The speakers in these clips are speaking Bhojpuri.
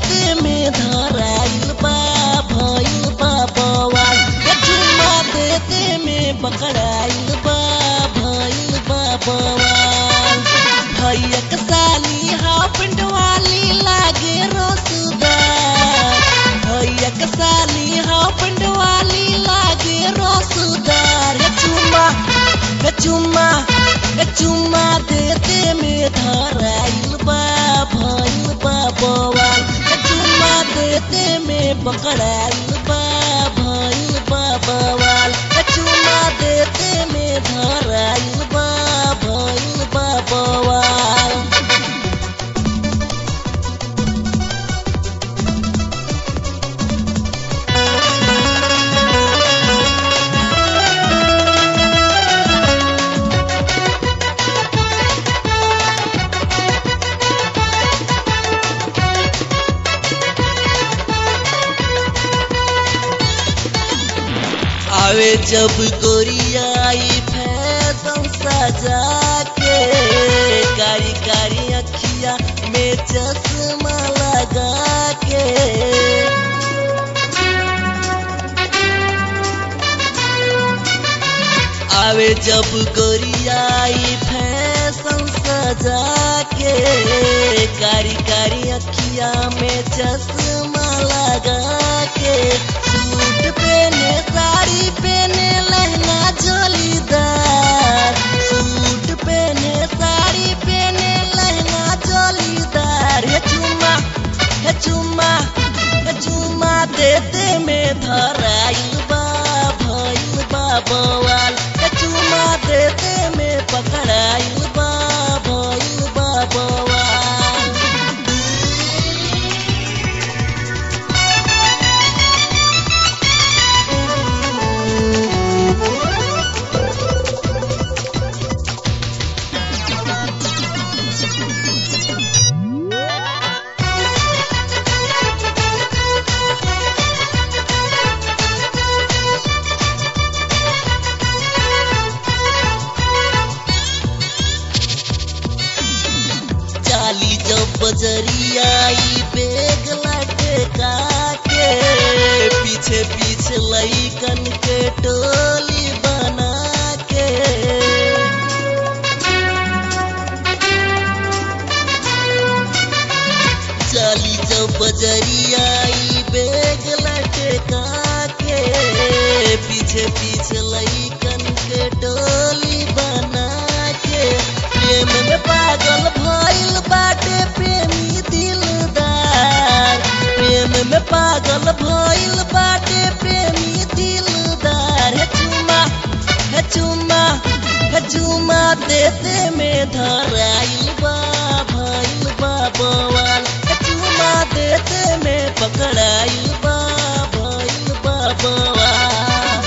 देते में धराइल बा भइल बा बवाल ए चुम्मा देते में पकड़ाइल बा भइल बा बवाल भैया के साली हाफिंड वाली लागे रसदार भैया के साली हाफिंड वाली लागे रसदार ए चुम्मा ए चुम्मा ए चुम्मा देते में धराइल बा भइल बा बवाल ए चुम्मा देते में पकड़ाइल बा भइल बा बवाल ए चुम्मा देते में धराइल बा भइल बा बवाल आवे जब गोरियाई फैशन सजा के कारी कारी अखिया में चश्मा लगा के आवे जब गोरियाई फैशन सजा के कारी कारी अखिया में चश्मा लगा के सूट पहने साड़ी पहने लहंगा जोलीदार सूट पहने साड़ी पहने लहंगा जोलीदार हे चुम्मा हे चुम्मा हे चुम्मा देते में धराइल बा भइल बा बवाल हे चुम्मा देते में पकड़ाइल बा भइल बा बवाल चाली जब बजरियाई बेग लटका के पीछे पीछे लईकन के टोली बना के चाली जब बजरियाई बेग लटका के पीछे पीछे लईकन के टोली बना के प्रेम में पागल भइल बाटे प्रेमी दिलदार प्रेम में पागल भइल बाटे प्रेमी दिलदार हे चुम्मा हे चुम्मा हे चुम्मा देते में धराइल बा भइल बा बवाल हे चुम्मा देते में पकड़ाइल बा भइल बा बवाल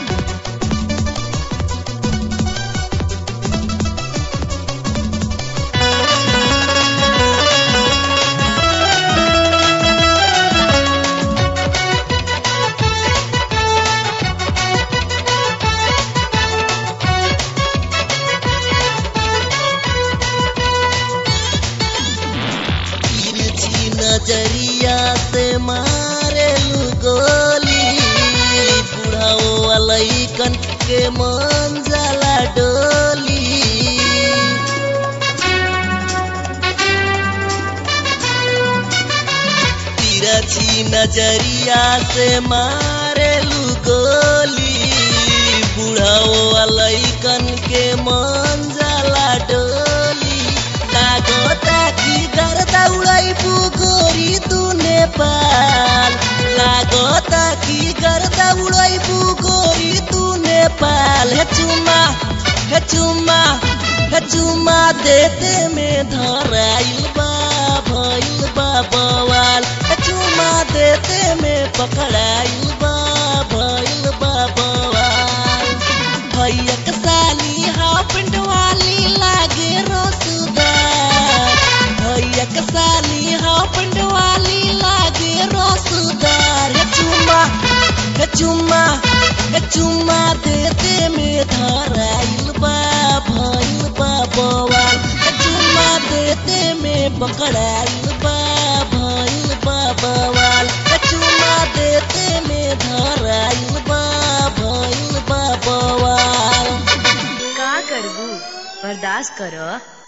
तिरछी नजरिया से मारे गोली बुढ़ाओ वालैकन के मन जाला डोली तिरछी नजरिया से मारे गोली बुढ़ाओ वालैकन के मन जाला डोली लागता कि गर्दा उड़ैबू गोरी तू नेपाल लागता कि गर्दा उड़ैबू गोरी तू नेपाल हे चुम्मा हे चुम्मा हे चुम्मा देते में धराइल बा भइल बा बवाल हे चुम्मा देते में पकड़ाइल बा भइल बा बवाल भैया के साली हाफिंड वाली लागे रसदार भैया के साली हाफिंड वाली लागे रसदार हे चुम्मा हे चुम्मा हे चुम्मा देते में धराइल बा भइल बा बवाल हे चुम्मा देते में पकड़ाइल बा भइल बा बर्दाश्त कर